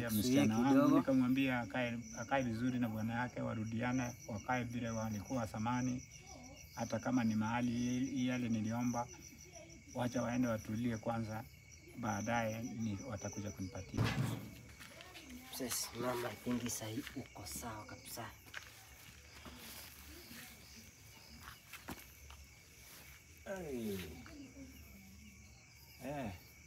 nikusuie msichana wangu, kidogo. nikamwambia akae akae vizuri na bwana yake, warudiane, wakae vile walikuwa zamani, hata kama ni mahali yale niliomba, wacha waende watulie kwanza, baadaye ni watakuja kunipatia. Sasa mama, I think sahii uko sawa kabisa. Eh.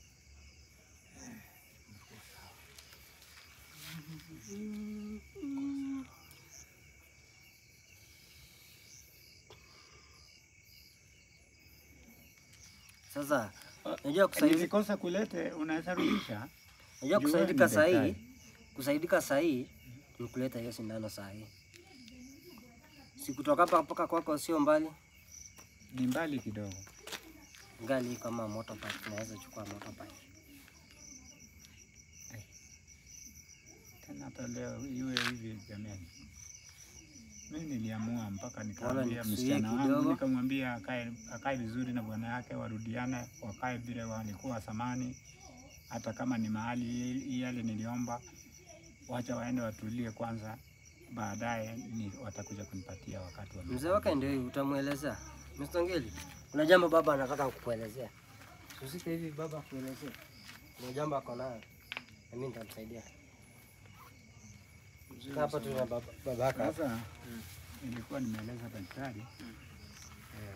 Sasa unajua kusaidika, Nilikosa kulete, unaweza rudisha. unajua Jua kusaidika ni sahii, daktari. kusaidika sahii ni kuleta hiyo sindano sahii. Si kutoka hapa mpaka kwako sio mbali, Ni mbali kidogo. ngali kama motorbike, tunaweza chukua motorbike. Tena hata leo iwe hivi jamani. Mimi niliamua mpaka Naona nikamwambia nikusuie msichana wangu, kidogo. nikamwambia akae akae vizuri na bwana yake, warudiane, wakae vile walikuwa zamani, hata kama ni mahali yale niliomba, wacha waende watulie kwanza, baadaye ni watakuja kunipatia wakati wa Mzee wake ndio hivi, utamwelezea Mr. Ngeli. Kuna jambo baba anataka kukuelezea. Usike hivi baba akuelezea. Kuna jambo ako nayo. Na mimi nitamsaidia. Kaa Hapa tuna baba baba yako hapa. Sasa nilikuwa nimeeleza daktari eh,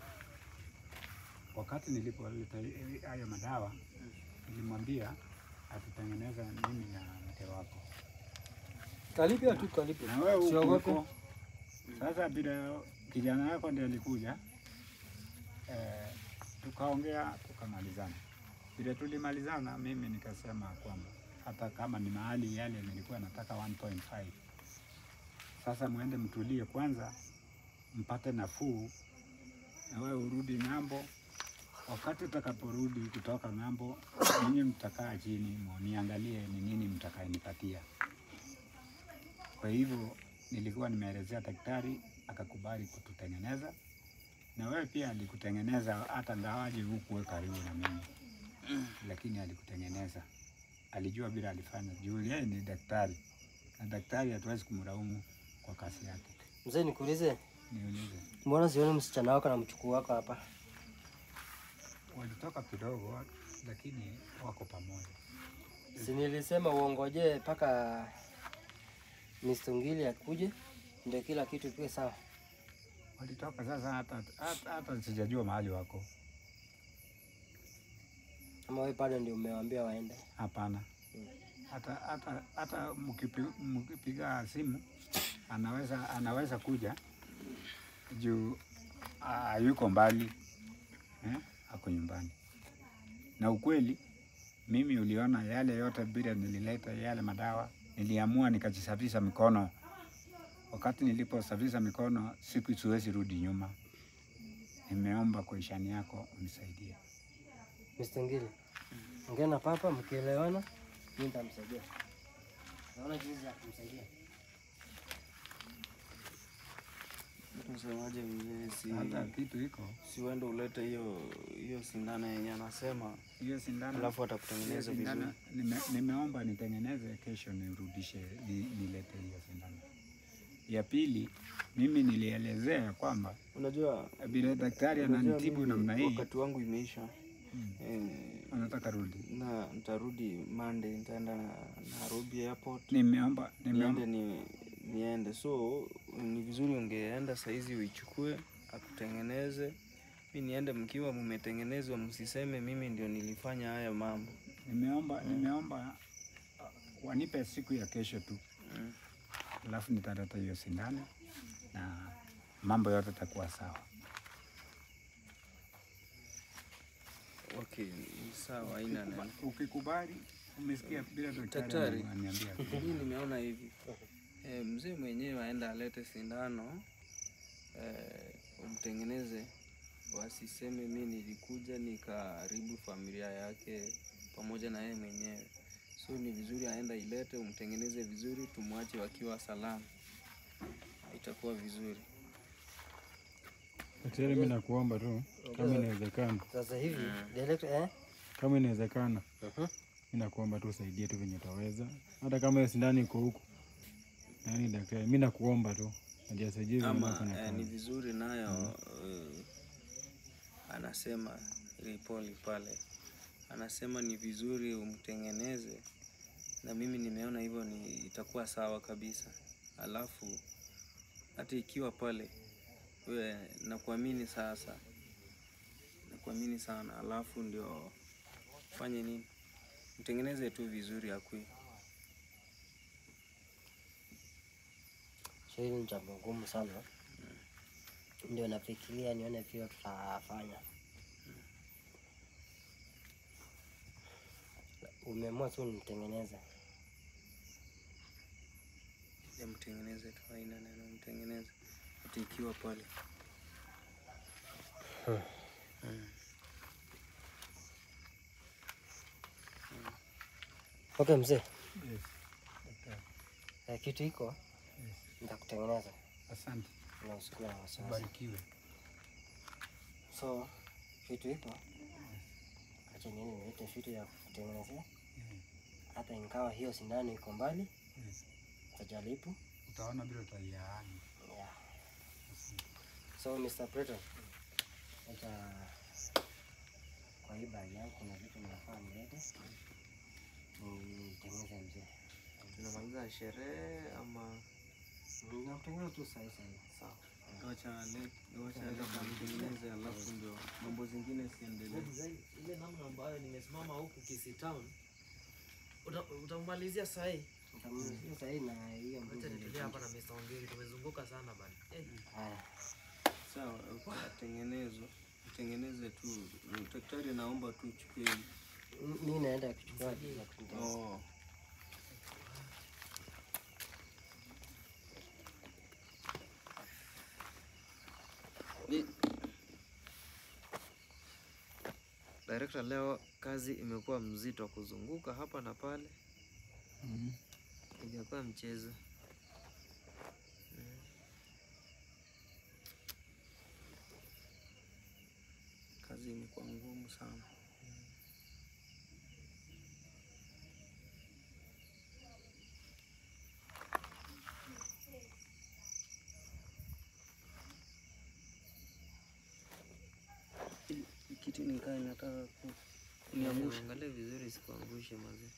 wakati nilipoleta hi- hayo madawa nilimwambia atutengeneza mimi na mke wako Kalipia tu kalipia. na wewe Usiogope. huko. Sasa vile kijana wako ndiye alikuja eh, tukaongea tukamalizana. Vile tulimalizana, mimi nikasema kwamba hata kama ni mahali yale nilikuwa nataka 1.5 sasa mwende mtulie kwanza, mpate nafuu, na wewe urudi ng'ambo. Wakati utakaporudi kutoka ng'ambo, ninyi mtakaa chini niangalie ni nini mtakayenipatia. Kwa hivyo nilikuwa nimeelezea daktari, akakubali kututengeneza, na wewe pia alikutengeneza, hata ngawaje hukuwe karibu na mimi, lakini alikutengeneza. Alijua bila alifanya, juu yeye ni daktari, na daktari hatuwezi kumlaumu kwa kazi yake. Mzee nikuulize, Niulize, mbona sioni msichana wako na mchukuu wako hapa? walitoka kidogo, lakini wako pamoja. Si nilisema uongoje mpaka Mr. Ngili akuje ndio kila kitu kiwe sawa. Walitoka sasa, hata hata, hata sijajua mahali wako. Ama wewe bado ndio umewaambia waende? Hapana, hata hata hata mkipi- mkipiga simu anaweza anaweza kuja juu hayuko mbali eh, ako nyumbani. Na ukweli mimi uliona yale yote bila nilileta yale madawa, niliamua nikajisafisha mikono. Wakati niliposafisha mikono, siku siwezi rudi nyuma. Nimeomba kwa ishani yako unisaidie. Mr. Ngili, ongea na papa, mkielewana mimi nitamsaidia. Naona jinsi ya kumsaidia. Unasemaje mzee, si Hata kitu iko si uende ulete hiyo hiyo sindano yenye anasema, hiyo sindano alafu Hiyo atakutengeneza sindano vizuri. nime, nimeomba nitengeneze kesho nirudishe ni, nilete hiyo sindano. Ya pili, mimi nilielezea kwamba Unajua, vile daktari unajua ananitibu mimi namna hii wakati wangu imeisha mm, eh, anataka rudi. na nitarudi Monday, nitaenda na Nairobi airport Nimeomba niende nimeomba ni, niende, so ni vizuri ungeenda saizi uichukue akutengeneze, mi niende mkiwa mmetengenezwa, msiseme mimi ndio nilifanya haya mambo. nimeomba nimeomba uh, wanipe siku ya kesho tu, Mm. alafu nitaleta hiyo sindano na mambo yote takuwa sawa. Okay, ni sawa, haina neno. Ukikubali, umesikia bila daktari Daktari. ananiambia Mimi nimeona hivi e, mzee mwenyewe aenda alete sindano e, umtengeneze, wasiseme mi nilikuja nikaharibu familia yake pamoja na yeye mwenyewe. So ni vizuri aenda ilete, umtengeneze vizuri, tumwache wakiwa salama, itakuwa vizuri. Daktari, mimi nakuomba tu kama inawezekana, Sasa hivi director eh? kama inawezekana, Mhm. mi nakuomba tu usaidie tu venye utaweza, hata kama hiyo sindano iko huku. Yaani daktari, mi nakuomba tu najua sijui vile ama nafanya eh, ni kazi. vizuri nayo eh, anasema ripoli pale anasema ni vizuri umtengeneze, na mimi nimeona hivyo ni itakuwa sawa kabisa. Alafu hata ikiwa pale we, nakuamini sasa, nakuamini sana, alafu ndio fanye nini, mtengeneze tu vizuri akui So hili ni jambo ngumu sana, ndio nafikiria nione vile tutafanya. Umeamua tu nitengeneze. ya mtengeneze tu, haina neno, mtengeneze hata ikiwa pale Okay mzee, Yes, daktari. eh, kitu iko Yes. nitakutengeneza Asante, na usikuwe na wasiwasi. ubarikiwe. So kitu iko, acha niende niite vitu ya kutengenezea, Mm, hata ingawa hiyo sindano iko mbali, yes. tajaribu. Utaona bila utaiani. Yeah. So Mr. Preto, acha kwa hii bagi yangu kuna vitu nafaa nilete nitengeneze mzee. tunamaliza sherehe ama Nakutengeneza tu sahi sahi. Sawa. wacha le- wacha leta mtengeneze, alafu ndio mambo zingine siendelee. ile namna ambayo nimesimama huku Kisii Town uta- utamalizia sahi. Nitamalizia sahi na hiyo Acha mbuzi nitulie hapa na nilikuwa- Mr. Ongeri, tumezunguka sana bana. Eh, Haya. Sawa, utengenezwe utengeneze tu. Daktari, naomba tu uchukue hii. M- Mi naenda kuchukua vitu za kutengeneza. Oh. Ni- Director, leo kazi imekuwa mzito kuzunguka hapa na pale, Mm. ijakuwa mchezo. Mm. Kazi imekuwa ngumu sana. Hii- hii Kiti nikaa inataka ku- kuniangusha. Angalia vizuri isikuangushe mazee.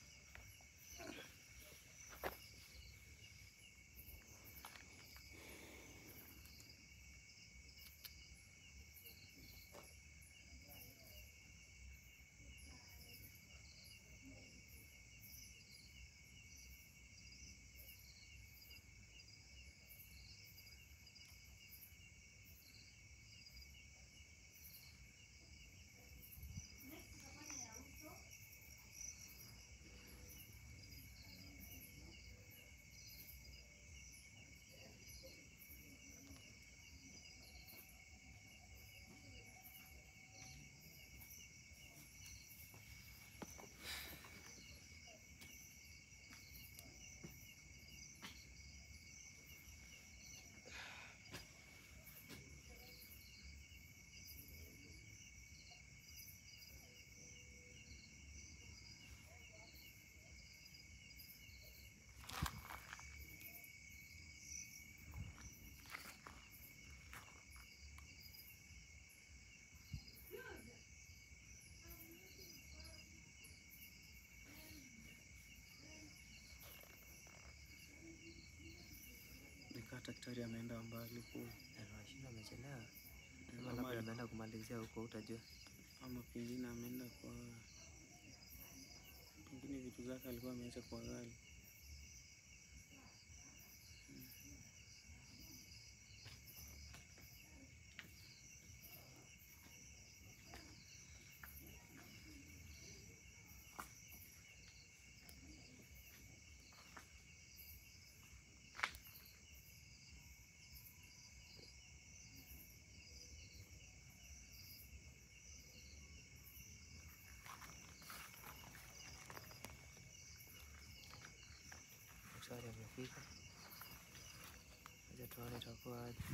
Nikaa daktari ameenda mbali kule. Anawashinda amechelewa. Ama Ama labda labda- ameenda kumalizia huko utajua. ama pengine ameenda kwa pengine vitu zake alikuwa ameacha kwa gari. Daktari amefika. Acha tuone itakuwa aje.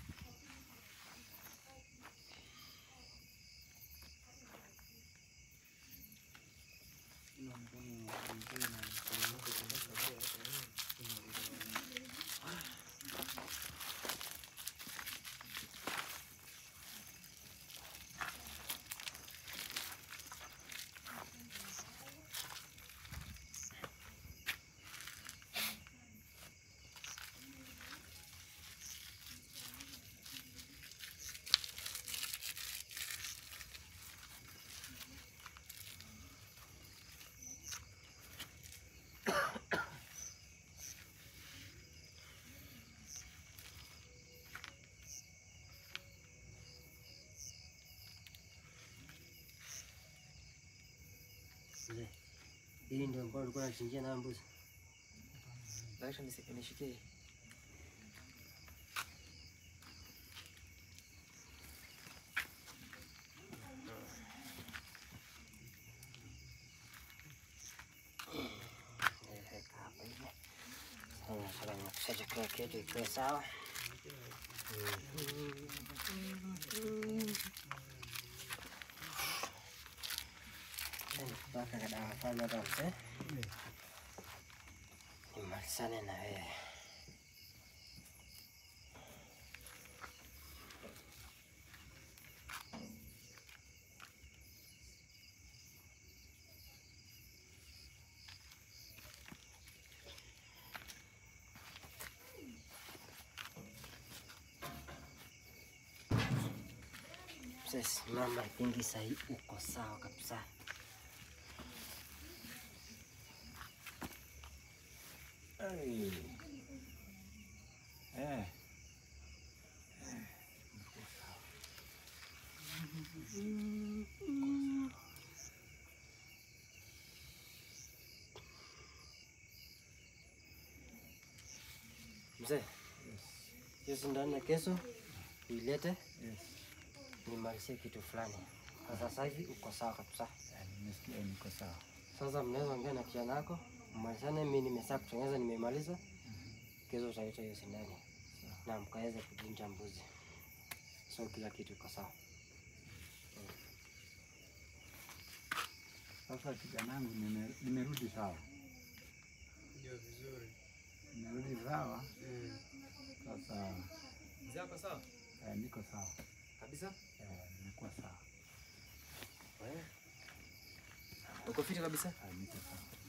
Mzee, hii ndio ambayo ulikuwa unachinjia nayo mbuzi? Acha nisi- nishikie. Weka hapa hivi. Sasa nataka nimekusha kila kitu ikiwe sawa. Mpaka kadawa fulani hapa mzee, nimalizane na wewe. Mzee, simama pingi sahii, uko sawa kabisa. Hey. Eh. Mzee, hiyo sindano ya kesho uilete Yes. nimalizie kitu fulani. Kwa sasa hivi uko sawa kabisa. Eh, Nimesikia niko sawa. Sasa mnaweza ongea na kijana wako mmalizane. Mimi nimesaa kutengeneza, nimemaliza. Kesho utaleta hiyo sindano na mkaweze kuchinja mbuzi, so kila kitu iko sawa. Sasa kijanangu, nime- nimerudi sawa, Ndio vizuri. nimerudi sawa. Sasa Mzee ako sawa? eh, niko sawa, Kabisa? eh, nimekuwa sawa, Uko fiti kabisa? eh, niko sawa.